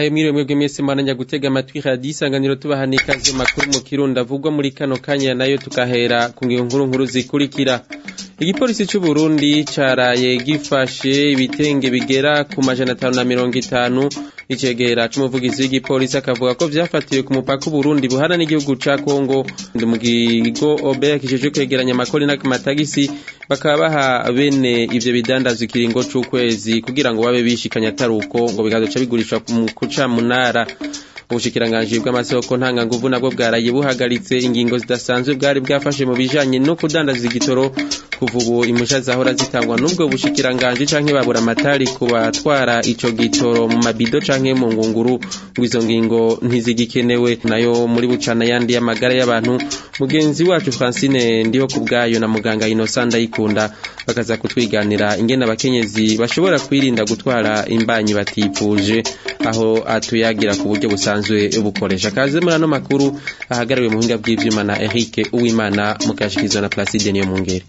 ndabahaye mwiriwe mwebwe mwese mwananya gutega amatwi radiyo isanganiro tubaha n'ikaze makuru mu kirundi avugwa muri kano kanya nayo tukahera ku ngingo nkuru nkuru zikurikira igipolisi c'u Burundi caraye gifashe ibitenge bigera ku majana atanu na mirongo itanu icegera c'umuvugizi w'igipolisi akavuga ko vyafatiwe ku mupaka Burundi buhana n'igihugu ca Kongo ndi mu kigo Ober kijejwe kwegeranya amakori n'amatagisi bakaba baha bene ivyo bidandazwa ikiringo c'ukwezi kugira ngo babe bishikanya ataruko ngo bikazoca bigurishwa mu kuca munara ubushikiranganji bw'amasoko ntanganguvu nabwo bwaraye buhagaritse ingingo zidasanzwe bwari bwafashe mu bijanye no kudandaza igitoro kuva ubu imusha zahora zitangwa n'ubwo bushikiranganji canke babura amatari ku batwara ico gitoro mu mabido canke mu ngunguru ngo izo ngingo ntizigikenewe nayo muri bucana yandi y'amagara y'abantu mugenzi wacu Francine ndiho ku bwayo na muganga Innocent Ndayikunda bakaza kutwiganira ingene abakenyezi bashobora kwirinda gutwara imbanyi batipfuje aho atuyagira ku buryo busanzwe bukoresha kaze muri ano makuru ahagariwe mu buhinga bw'ivyuma na Eric Uwimana mukashikizwa na Placide niyo mungere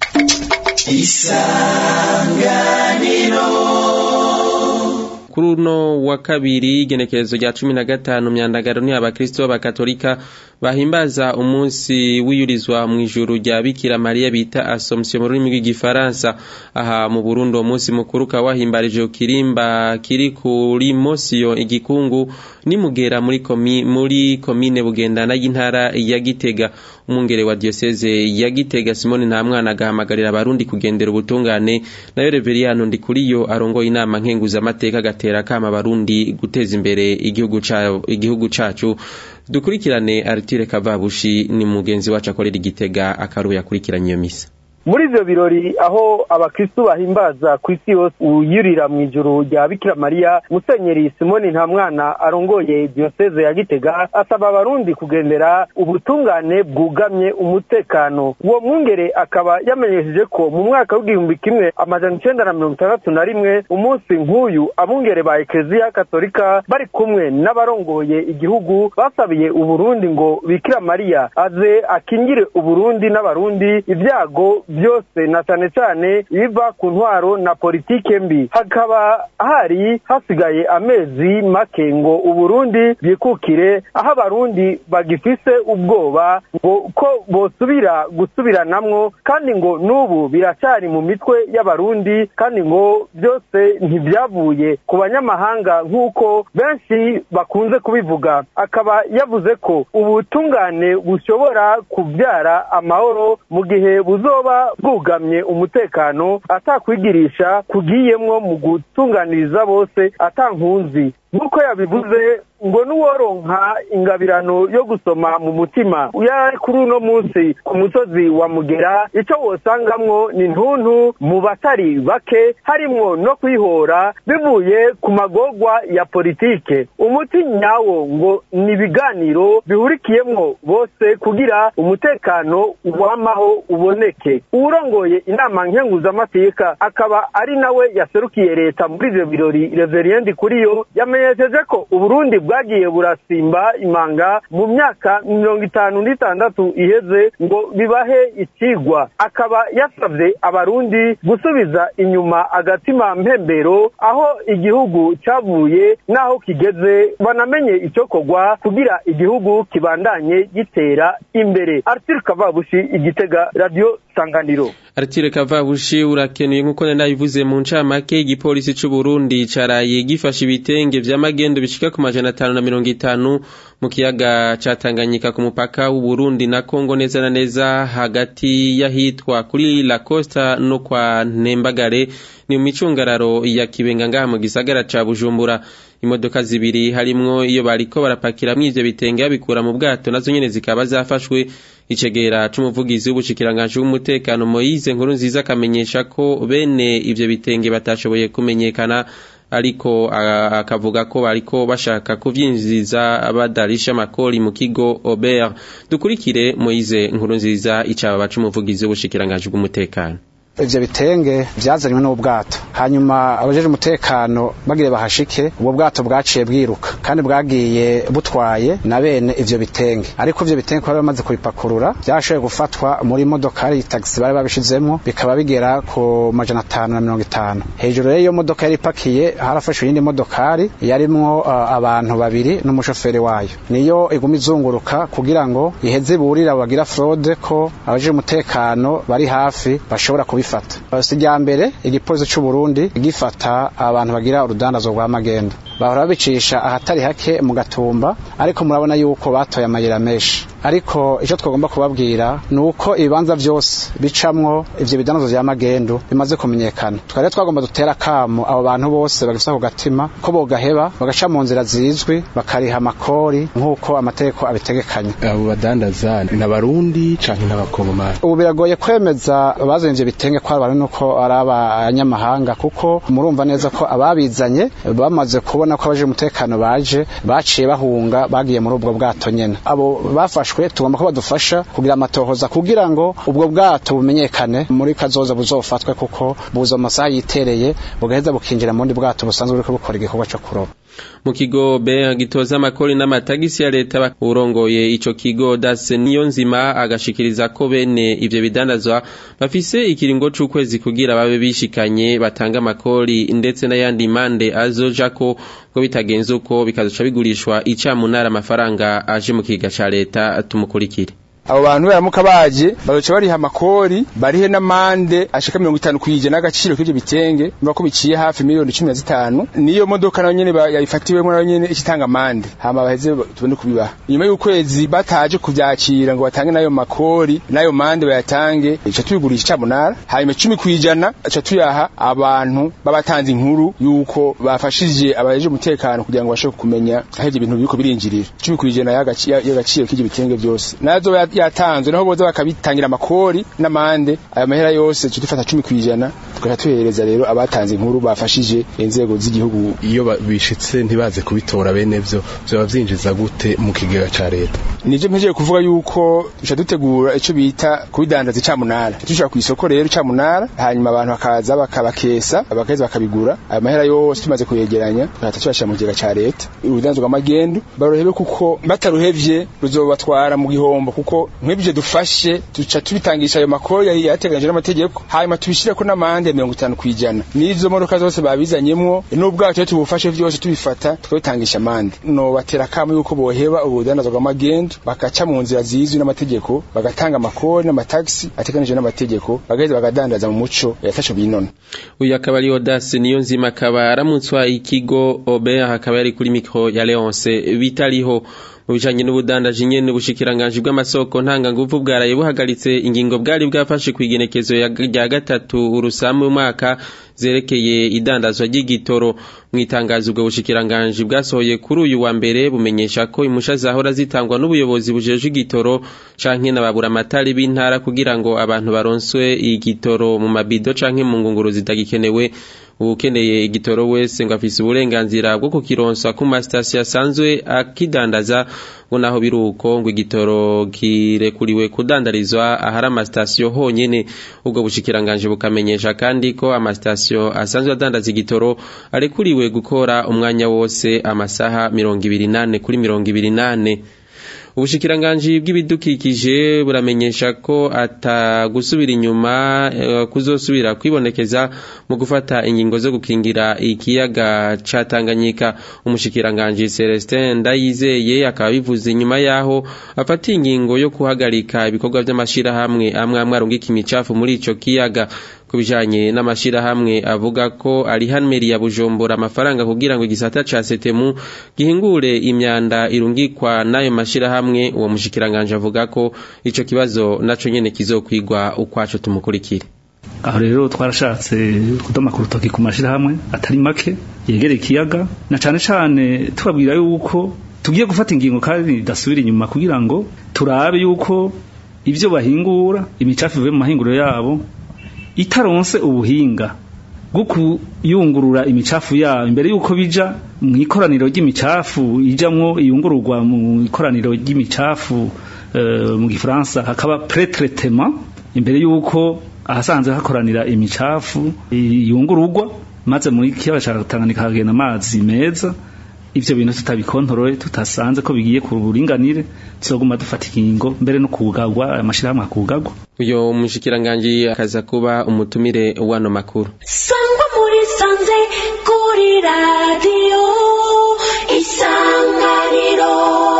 isanganiro kuri uno wa kabiri igenekerezo rya cumi na gatanu myandagaro ni abakristo b'abakatolika bahimbaza umunsi wiyurizwa mu ijuru rya bikira mariya bita assomption mu rurimi rw'igifaransa aha mu burundi uwo munsi mukuru ukaba wahimbarije kirimba kiri kuri mosiyo igikungu nimugera muri komi muri komine bugendana y'intara ya gitega umwungere wa diocese ya gitega simoni nta mwana agahamagarira abarundi kugendera ubutungane nayo reveriyano ndikuriyo arongoye inama nkenguzamateka agatera akama abarundi guteza imbere igihugu igihugu cacu dukurikirane aritire kavabushi ni mugenzi wacu akorera igitega akaruye akurikiranye iyo misa muri ivyo birori aho abakristu bahimbaza ku isi yose uyurira mu ijuru rya bikira mariya musenyeri simoni nta mwana arongoye diyoseze ya gitega asaba abarundi kugendera ubutungane bwugamye umutekano uwo mwungere akaba yamenyesheje ko mu mwaka w'igihumbi kimwe amajana icenda na mirongo itandatu na rimwe umunsi nk'uyu abungere ba ekleziya katolika bari kumwe n'abarongoye igihugu basabiye uburundi ngo bikira mariya aze akingire uburundi n'abarundi ibyago byose na cyane cyane biva ku ntwaro na politike mbi hakaba hari hasigaye amezi make ngo uburundi bwikukire aho abarundi bagifise ubwoba ngo ko bosubira gusubiranamwo kandi ngo n'ubu biracyari mu mitwe y'abarundi kandi ngo byose ntibyavuye ku banyamahanga nk'uko benshi bakunze kubivuga akaba yavuze ko ubutungane bushobora kubyara amahoro mu gihe buzoba bwugamye umutekano atakwigirisha kugiyemwo mu gutunganiriza bose atankunzi nk'uko yabivuze ngo n'uworonka ingabirano yo gusoma mu mutima yari kuri uno munsi ku musozi wa mugera icyo wosangamwo ni ntuntu mu batari bake harimwo no kwihora bivuye ku magorwa ya politike umuti nyawo ngo ni ibiganiro bihurikiyemwo bose kugira umutekano wamaho uboneke uwurongoye inama nkenguzamateka akaba ari nawe yaserukiye leta muri ivyo birori reveriendi kuriyo yamenyesheje ko uburundi bwagiye burasimba imanga mu myaka mirongo itanu n'itandatu iheze ngo bibahe ikigwa akaba yasabye abarundi gusubiza inyuma agatima mpembero aho igihugu cyavuye n'aho kigeze banamenye icyokorwa kugira igihugu kibandanye gitera imbere arthur kavabushi igitega radiyo sanganiro Aritire Kavabushi urakenuye nkuko nabivuze mu ncamake igipolisi c'u Burundi caraye gifashe ibitenge vy'amagendo bishika ku majana atanu na mirongo itanu mu kiyaga ca Tanganyika ku mupaka w'u Burundi na Kongo neza na neza hagati y'ahitwa kuri La Costa no kwa Ntembagare ni mu micungararo ya Kibenga ngaha mu gisagara ca Bujumbura imodoka zibiri harimwo iyo bariko barapakiramwo ivyo bitenge babikura mu bwato nazo nyene zikaba zafashwe icegera c'umuvugizi w'ubushikiranganje w'umutekano Moise nkuru nziza akamenyesha ko bene ivyo bitenge batashoboye kumenyekana ariko akavuga ko bariko bashaka kuvyinjiza badarisha amakori mu kigo Ober dukurikire Moise nkuru nziza icaba baca umuvugizi w'ubushikiranganje bw'umutekano ivyo bitenge vyazanywe n'ubwato hanyuma abajeje umutekano bagire bahashike ubwo bwato bwaciye bwiruka kandi bwagiye butwaye na bene ivyo bitenge ariko ivyo bitenge bari bamaze kubipakurura byashoboye gufatwa muri modokari taxi bari babishizemo bikaba bigera ku majana atanu na mirongo itanu hejuru y'iyo modoka yari ipakiye harafashwe iyindi modokari yarimwo uh, abantu babiri n'umushoferi wayo niyo iguma izunguruka kugira ngo iheze burira bagira fraude ko abajeje umutekano bari hafi bashobora kubifata si rya mbere igipolisi c'u Burundi gifata abantu bagira urudandazo rwa magendo bahora babicisha ahatari hake mu gatumba ariko murabona yuko batoye amayira menshi ariko icyo twagomba kubabwira ni uko ibibanza byose bicamwo ivyo bidandazo vya magendo bimaze kumenyekana twari twagomba dutera kamo abo bantu bose bagifite ako gatima ko bogaheba bagaca mu nzira zizwi bakariha amakori nk'uko amategeko abitegekanya abo badandaza ni abarundi canke n'abakongomani ubu biragoye kwemeza abazanye ivyo bitenge ko ari nuko ari abanyamahanga kuko murumva neza ko ababizanye bamaze kubona ko abaje umutekano baje baciye bahunga bagiye muri ubwo bwato nyene abo bafashwe tugomba ko badufasha kugira amatohoza kugira ngo ubwo bwato bumenyekane muri kazoza buzofatwe kuko buza mu masaha yitereye bugaheza bukinjira mu bundi bwato busanzwe buriko bukora igikorwa co kuroba mu kigo be gitoza amakori n'amatagisi ya leta urongoye ico kigo dase niyo nzima agashikiriza ko bene ivyo bidandazwa bafise ikiringo c'ukwezi kugira babe bishikanye batanga amakori ndetse n'ayandi mande azoja ko ko bitagenze uko bikazoca bigurishwa icamunara amafaranga aje mu kiga ca leta tumukurikire abo bantu baramuka baje bazoca bariha amakori barihe n'amande ashika mirongo itanu kw'ijana n'agaciro k'ivyo bitenge niba ko biciye hafi miliyoni cumi na zitanu niyo modoka nayo nyene yayifatiwemwo nayo nyene ikitanga amande hama baheze tubone kubibaha inyuma y'ukwezi bataje kuvyakira ngo batange n'ayo makori n'ayo mande bayatange ica tubigurisha icamunara hanyuma cumi kw'ijana aca tuyaha abantu babatanze inkuru yuko bafashije abajeje umutekano kugira ngo bashobore kumenya aho ivyo bintu biriko birinjirira cumi kw'ijana y'agaciro k'ivyo bitenge vyose nazo yatanzwe naho boza bakabitangira amakori n'amande aya mahera yose cyo dufata 10 kwijana tugaca tuhereza rero abatanze inkuru bafashije inzego z'igihugu iyo bishitse ntibaze kubitora bene vyo byo vyinjiza gute mu kigega ca leta nije mpejeje kuvuga yuko duca dutegura ico bita kubidandaza icamunara tushaka ku isoko rero icamunara hanyuma abantu bakaza bakabakesa bakaheza bakabigura aya mahera yose tumaze kuyegeranya tugaca tuyashira mu kigega ca leta urudanzo rw'amagendo barohebe kuko bataruhevye ruzobatwara mu gihombo kuko nk'ibyo dufashe tuca tubitangisha ayo makori yari yateganyije n'amategeko hanyuma tubishireko n'amande ya mirongo itanu kw'ijana n'izo modoka zose babizanyemwo n'ubwato iyo tubufashe vyose tubifata tukabitangisha amande no batera kamo yuko boheba ubudandazo bw'amagendo bakaca mu nzira zizwi n'amategeko bagatanga amakori n'amatagisi ateganije n'amategeko bagaheza bagadandaza mu muco yafashe binona uyu akaba ari Odasi niyo nzima akaba aramutswa ikigo Ober akaba yari kuri mikro ya Leonce bitariho mu bijanye n'ubudandaji nyene ubushikiranganje bw'amasoko ntanganguvu bwaraye buhagaritse ingingo bwari bwafashe kwigenekezo rya gatatu urusamu mwaka zerekeye idandazwa ry'igitoro mu itangazo ubwo bushikiranganje bwasohoye kuri uyu wa mbere bumenyesha ko imusha zahora zitangwa n'ubuyobozi bujeje igitoro canke n'ababura amatari b'intara kugira ngo abantu baronswe igitoro mu mabido canke mu ngunguru zitagikenewe ukeneye igitoro wese ngo afise uburenganzira bwo kukironswa ku masitasiyo asanzwe akidandaza ngo naho biruko ngo igitoro kirekuriwe kudandarizwa ahari amasitasiyo honyene ubwo bushikiranganje bukamenyesha kandi ko amasitasiyo asanzwe adandaza igitoro arekuriwe gukora umwanya wose amasaha mirongo ibiri nane kuri mirongo ibiri nane ubushikiranganji bw'ibidukikije buramenyesha ko atagusubira inyuma uh, kuzosubira kwibonekeza mu gufata ingingo zo gukingira ikiyaga ca Tanganyika umushikiranganji Celestin Ndayizeye akaba bivuze inyuma yaho afata ingingo yo kuhagarika ibikorwa by'amashirahamwe amwe amwe arungika imicafu muri ico kiyaga kubijanye n'amashirahamwe avuga ko ari hanmeri ya Bujumbura amafaranga kugira ngo igisata ca Setemu gihingure imyanda irungikwa nayo mashirahamwe uwo mushikiranganje avuga ko ico kibazo naco nyene kizokwigwa ukwaco tumukurikire aho rero twarashatse kudoma ku rutoki ku mashirahamwe atari make yegereye ikiyaga na cane cane tubabwira yuko tugiye gufata ingingo kandi dasubira inyuma kugira ngo turabe yuko ivyo bahingura imicafu ivuye mu mahinguriro yabo itaronse ubuhinga bwo kuyungurura imicafu yabo imbere yuko bija mu ikoraniro ry'imicafu ijamwo iyungururwa mu ikoraniro ry'imicafu uh, mu gifaransa hakaba pretraitement imbere yuko ahasanzwe hakoranira imicafu yungururwa maze muri kiyaga ca Tanganyika hagenda amazi meza ivyo bintu tutabikontorore tutasanze ko bigiye ku buringanire tuzoguma dufata ingingo mbere no kugagwa amashirahamwe akugagwa uyo umushikiranganji akaza kuba umutumire wano makuru sangwa muri sanze kuri radiyo isanganiro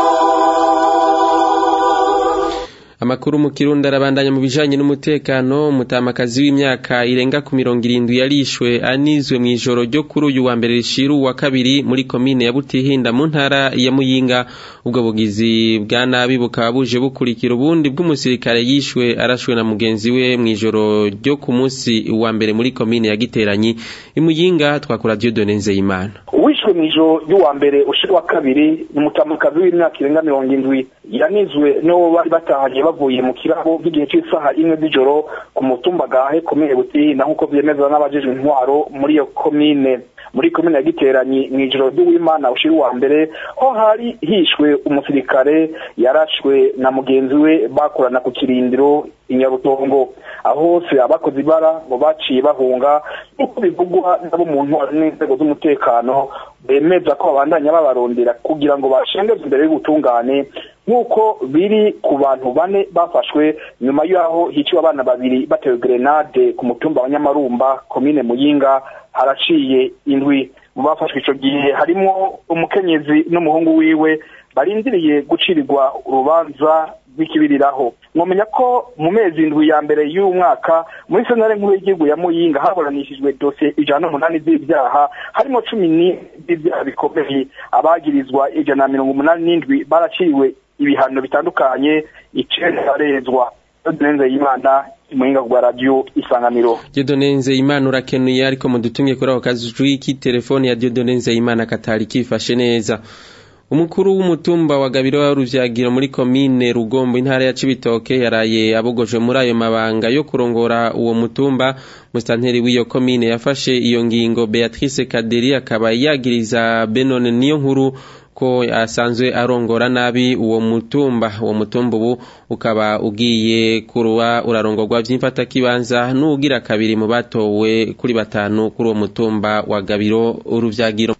Amakuru mu Kirundi arabandanya mu bijanye n'umutekano umutamakazi w'imyaka irenga ku mirongo irindwi yarishwe anizwe mu ijoro ryo kuri uyu wa mbere rishiru wa kabiri muri komine ya Butihinda mu ntara ya Muyinga ubwo bugizi bwa nabi bukaba buje bukurikira ubundi bw'umusirikare yishwe arashwe na mugenzi we mu ijoro ryo ku munsi wa mbere muri komine ya Giteranyi imuyinga twakura Dieudonne Nzeyimana uwishwe mu ijoro ry'uwa mbere ushira wa kabiri ni umutamakazi w'imyaka irenga mirongo indwi yanizwe n'uwo bari batahanye bavuye mu kirabo by'igihe cy'isaha imwe z'ijoro ku mutumba gahe komine butihinda nk'uko vyemezwa n'abajejwe intwaro muri iyo komine muri komine ya giteranyi mu ijoro ry'uwimana ushira uwa mbere ho hari hishwe umusirikare yarashwe na mugenzi we bakorana ku kirindiro inyarutongo aho hose abakoze ibara ngo baciye bahunga nk'uko bivugwa nabo mu ntwaro n'inzego z'umutekano bemeza ko babandanya babarondera kugira ngo bashengeze imbere y'ubutungane nk'uko biri ku bantu bane bafashwe nyuma y'aho hiciwe abana babiri batewe grenade ku mutumba wa nyamarumba komine muyinga haraciye indwi mu bafashwe ico gihe harimo umukenyezi n'umuhungu wiwe barindiriye gucirirwa urubanza rw'ikibiriraho mwomenya ko mu mezi indwi ya mbere y'uyu mwaka muri sentare nkuru y'igihugu ya muyinga haburanishijwe dosiye ijana n'umunani z'ibyaha harimo cumi n'ibyaha bikomeye abagirizwa ijana na mirongo umunani n'indwi baraciriwe ibihano bitandukanye icenda barezwa neza y'imana muhinga kwa radio isanganiro Dieudonne Nzeyimana urakenuye ariko mudutumye kuri ako kazi k'itelefone ya Dieudonne Nzeyimana katari kifashe neza umukuru w'umutumba wa Gabiro wa Ruvyagiro muri komine Rugombo intara ya Cibitoke yaraye abogojwe muri ayo mabanga yo kurongora uwo mutumba mustanteri w'iyo komine yafashe iyo ngingo Beatrice Kaderi akaba yagiriza Benone niyo nkuru ko asanzwe arongora nabi uwo mutumba uwo mutumba ubu ukaba ugiye kuruba urarongorwa vy'imfata kibanza n'ugira kabiri mu batowe kuri batanu kuri uwo mutumba wa Gabiro uruvyagiro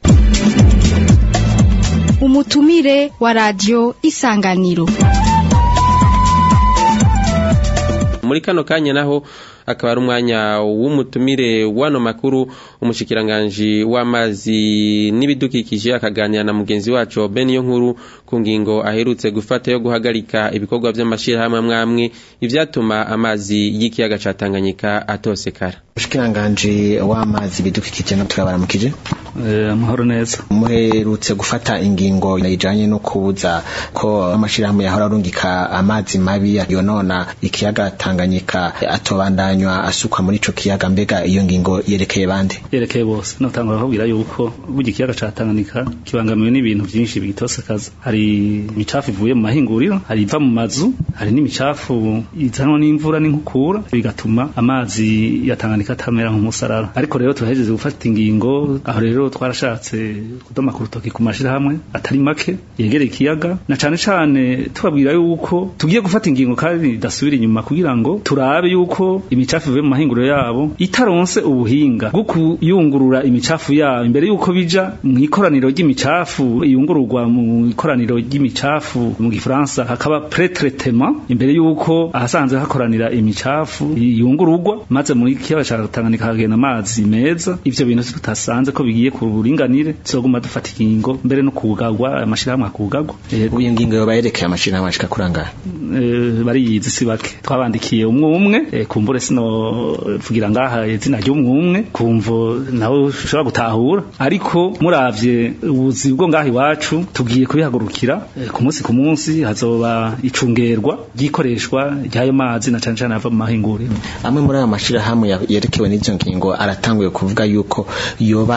umutumire wa radio isanganiro muri kano kanya naho akaba ari umwanya w'umutumire wano makuru umushikiranganji w'amazi n'ibidukikije akaganira na mugenzi wacu Ben yo nkuru ku ngingo aherutse gufata yo guhagarika ibikorwa by'amashirahamwe amwamwe ivyatuma amazi y'ikiyaga ca Tanganyika atosekara umushikiranganji w'amazi bidukikije no turabaramukije amahoro neza muherutse gufata ingingo ijanye no kubuza ko amashirahamwe yahora arungika amazi mabi yonona ikiyaga Tanganyika atobandanywa asukwa muri ico kiyaga mbega iyo ngingo yerekeye bande yerekeye bose notangura kubwira yuko burya ikiyaga ca Tanganyika kibangamiwe n'ibintu vyinshi bigitosekaza hari imicafu ivuye mu mahinguriro hari iva mu mazu hari n'imicafu izanwa n'imvura n'inkukura bigatuma amazi ya Tanganyika atamera nk'umusarara ariko rero turahejeje gufata ingingo aho rero twarashatse kudoma ku rutoki ku mashirahamwe atari make yegereye ikiyaga na cane cane tubabwira yuko tugiye gufata ingingo kandi dasubira inyuma kugira ngo turabe yuko imicafu ivuye mu mahinguriro yabo itaronse ubuhinga bwo kuyungurura imicafu yabo imbere yuko bija mu ikoraniro ry'imicafu yungururwa mu ikoraniro ry'imicafu mu gifaransa hakaba pretretement imbere yuko ahasanzwe hakoranira imicafu yungururwa maze muri kiyaga ca Tanganyika hagenda amazi meza ivyo bintu tutasanze ko bigiye ku buringanire tuzoguma dufata ingingo mbere no kugagwa amashirahamwe akugagwa ubu iyo ngingo yoba yerekeye amashirahamwe ashika kurangara bariyizi si bake twabandikiye umwe umwe kumbure sino vugira ngaha izina ry'umwe umwe kumvo nawe ushobora gutahura ariko muravye ubuzi bwo ngaha iwacu tugiye kubihagurukira ku munsi ku munsi hazoba icungerwa ry'ikoreshwa ry'ayo mazi na cane cane ava mu mahinguriro amwe muri ayo mashirahamwe yerekewe n'izo ngingo aratanguye kuvuga yuko yoba ari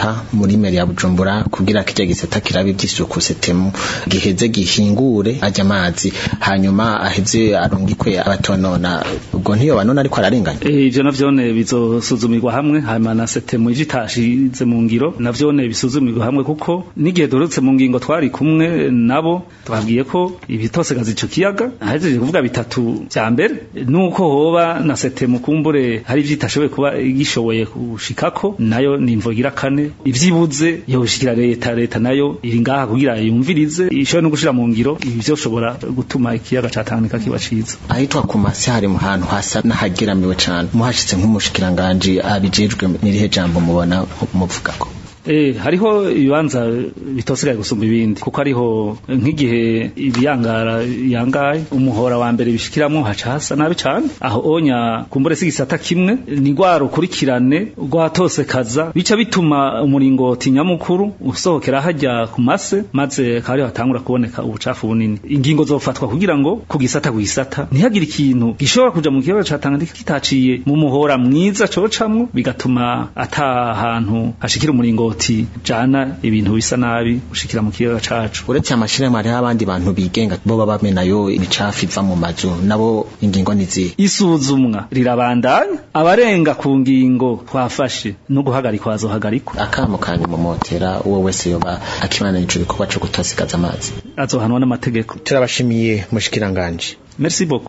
kurungika muri meri ya Bujumbura kugira kirya gisata kirabe ivy'isuku setemu giheze gihingure ajya amazi hanyuma aheze arungikwe abatonona ubwo ntiyo banona ariko ararenganya Eh, ivyo navyone bizosuzumirwa hamwe hanyuma na setemu ije itashize mu ngiro navyone bisuzumirwa hamwe kuko n'igihe dorotse mu ngingo twari kumwe nabo twabwiye ko ibitosekaza ico kiyaga ahejeje kuvuga bitatu vya mbere nuko hoba na setemu kumbure hari ivyitashoboye kuba gishoboye gushikako nayo ni imvogira kane ivyibuze yoshikira leta leta nayo iri ngaha kugira yumvirize ishobora no gushira mu ngiro ibi vyoshobora gutuma ikiyaga ca Tanganyika kiba ciza ahitwa ku masi hari mu hantu hasa n'ahageramiwe cane muhashitse nk'umushikiranganji abijejwe n'irihe jambo mubona muvugako Eh, hariho ibibanza bitosigaye gusumba ibindi kuko hariho nk'igihe ibiyangara yangaye umuhora wa mbere bishikiramwo haca hasa nabi cane aho onya kumbure sigisata kimwe ni rwa rukurikirane rwatosekaza bica bituma umuringoti nyamukuru usohokera hajya ku mase maze akaba ariho hatangura kuboneka ubucafu bunini ingingo zofatwa kugira ngo ku gisata ku gisata ntihagire ikintu gishobora kuja mu kiyaga ca Tanganyika kitaciye mu muhora mwiza cocamwo bigatuma ata hantu hashikira umuringoti jana ibintu bisa nabi ushikira mu kiyaga cacu uretse amashirahamwe hariho abandi bantu bigenga bo baba bamena yo imicafu iva mu mazu nabo ingingo nizihe isuzumwa rirabandanya abarenga ku ngingo twafashe no guhagarikwa bazohagarikwa akamo kanyu mumotera uwo wese yoba akibana ico gikorwa co gutosikaza amazi azohanwa n'amategeko turabashimiye mushikiranganje merci beaucoup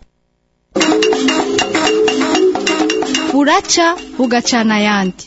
buraca bugacana ayandi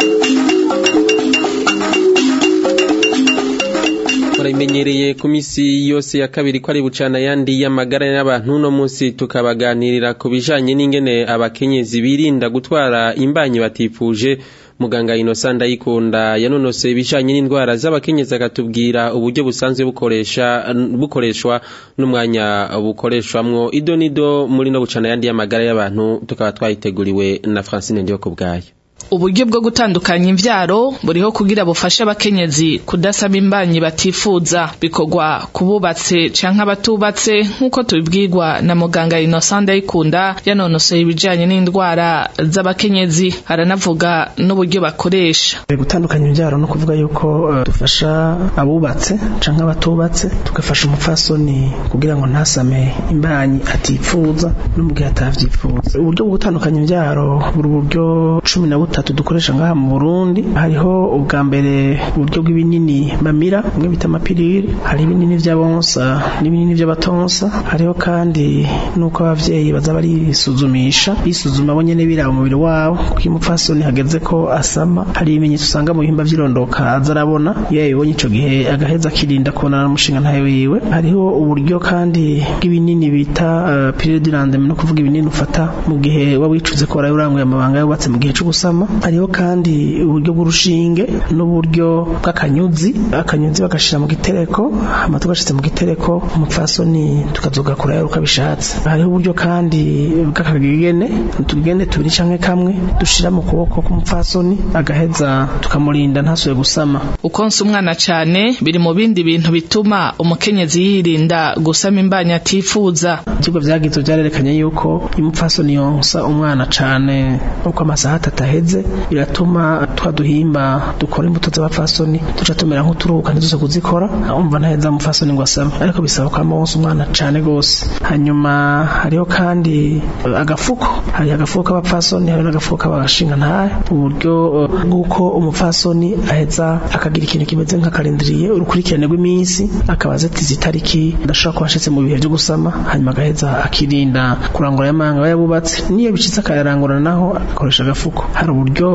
murabimenyereye ku misi yose ya kabiri ko ari bucana yandi y'amagara y'abantu no munsi tukabaganirira ku bijanye n'ingene abakenyezi birinda gutwara imbanyi batifuje muganga Innocent Ndayikunda yanonose ibijanye n'indwara z'abakenyezi akatubwira uburyo busanzwe bukoresha bukoreshwa n'umwanya bukoreshwamwo idonido muri no bucana yandi y'amagara y'abantu tukaba twayiteguriwe na Francine Ndiyo kubwayo uburyo bwo gutandukanya imvyaro buriho kugira bufashe abakenyezi kudasaba imbanyi batifuza bikorwa kububatse canke abatubatse nk'uko tubibwirwa na muganga Innocent Ndayikunda yanonosoye ibijanye n'indwara z'abakenyezi aranavuga n'uburyo bakoresha gutandukanya imbyaro no kuvuga yuko uh, dufasha abubatse canke abatubatse tugafasha umupfasoni kugira ngo ntasame imbanyi atifuza no mu gihe atavyifuza uburyo bwo gutandukanya imbyaro buri buryo cumi na butatu dukoresha ngaha mu Burundi hariho ubwa mbere uburyo bw'ibinini bamira bimwe bita amapirire hari ibinini vy'abonsa n'ibinini vy'abatonsa hariho kandi nuko abavyeyi baza barisuzumisha bisuzuma bo nyene biraba umubiri wabo kuko iyo umupfasoni hageze ko asama hari ibimenyetso usanga mu bihimba vy'irondoka aza arabona iyo yabibonye ico gihe agaheza akirinda kubonana n'umushinga ntayo wiwe hariho uburyo kandi bw'ibinini bita uh, pirire du lendemain no kuvuga ibinini ufata mu gihe waba wicuze ko waraye uranguye amabanga yubatse mu gihe co gusama hariho kandi uburyo bw'urushinge n'uburyo bw'akanyuzi akanyuzi bagashira mu gitereko hama tugashitse mu gitereko umupfasoni tukazogakura yari uko abishatse hariho uburyo kandi bw'akagegene utugegene tubiri canke kamwe dushira mu kuboko k'umupfasoni agaheza tukamurinda ntasubire gusama ukonsa umwana cane biri mu bindi bintu bituma umukenyezi yirinda gusama imbanyi atifuza ivyigwa vyagize vyarerekanye yuko iyo umupfasoni yonsa umwana cane uko amasaha atatu aheze biratuma twa duhimba dukora imbuto z'abapfasoni duca tumera nk'uturuhuka ntiduze kuzikora umva ntaheza umupfasoni ngo asame ariko bisaba ko wonsa umwana cane gose hanyuma hariho kandi agafuko hari agafuko k'abapfasoni hari n'agafuko k'abashinga ntahe uburyo bw'uko umupfasoni aheza akagira ikintu kimeze nk'akarindiriye urukurikirane rw'iminsi akaba azitiza itariki adashobora kuba ashitse mu bihe vyo gusama hanyuma agaheza akirinda kurangura y'amanga aba yabubatse niyo bicitse akayarangurana naho akoresha agafuko hari uburyo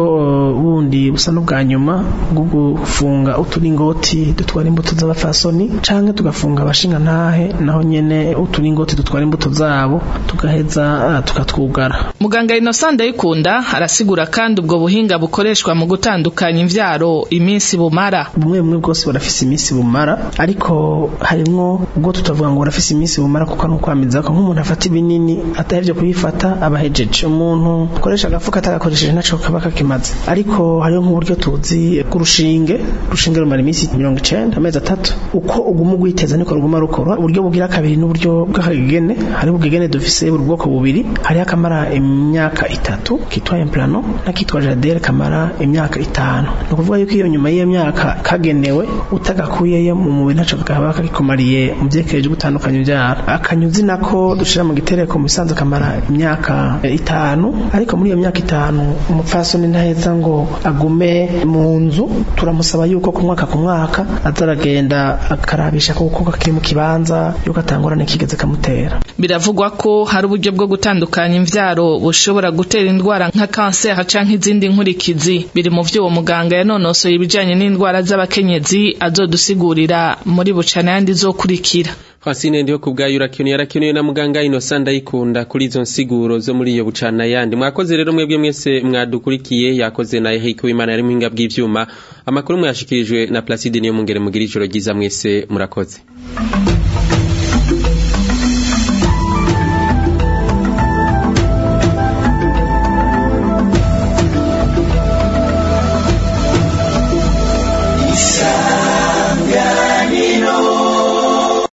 bundi busa n'ubwa nyuma bwo gufunga uturingoti dutwara imbuto z'abafasoni canke tugafunga abashinga ntahe naho nyene uturingoti dutwara imbuto zabo tugaheza tukatwugara muganga Innocent Ndayikunda arasigura kandi ubwo buhinga bukoreshwa mu gutandukanya imvyaro iminsi bumara bumwe bumwe bwose burafise iminsi bumara ariko harimwo ubwo tutavuga ngo burafise iminsi bumara kuko ari ukwamiza ko nk'umuntu afata ibinini atahevye kubifata abahejeje umuntu akoresha agafuka atagakoresheje naco kaba kakimaze ariko hariho nk'uburyo tuzi bw'urushinge urushinge rumara iminsi mirongo icenda amezi atatu uko uguma ugwiteza niko ruguma rukora uburyo bugira kabiri n'uburyo bw'akagegene hari ubugegene dufise buri bwoko bubiri hariho akamara imyaka itatu kitwa implano n'akitwa jadere kamara imyaka itanu ni ukuvuga yuko iyo nyuma y'iyo myaka kagenewe utagakuyeyo mu mubiri ntaco kaba kagikomariye mu vyekereje gutandukanya ivyaro akanyuzi nako dushira mu gitereko mu bisanzwe kamara imyaka itanu ariko muri iyo myaka itanu umupfasoni ntaheza ngo agume mu nzu turamusaba yuko ku mwaka ku mwaka azaragenda akarabisha kuko kakiri mu kibanza yuko atangorane kigeze kamutera biravugwa ko hari uburyo bwo gutandukanya imvyaro bushobora gutera indwara nka kanseri canke izindi nkurikizi biri mu vyo uwo muganga yanonosoye ibijanye n'indwara z'abakenyezi azodusigurira muri bucana yandi zokurikira Francine ndiho kubgayo urakeneye yarakeneye na muganga Innocent ndayikunda kuri izo nsiguro zo muri iyo bucana yandi mwakoze rero mwebwe mwese mwadukurikiye yakoze na Eric Wimana yari muhinga bw'ivyuma amakuru mwashikirijwe na Placide niyo mungere mugira ijoro ryiza mwese murakoze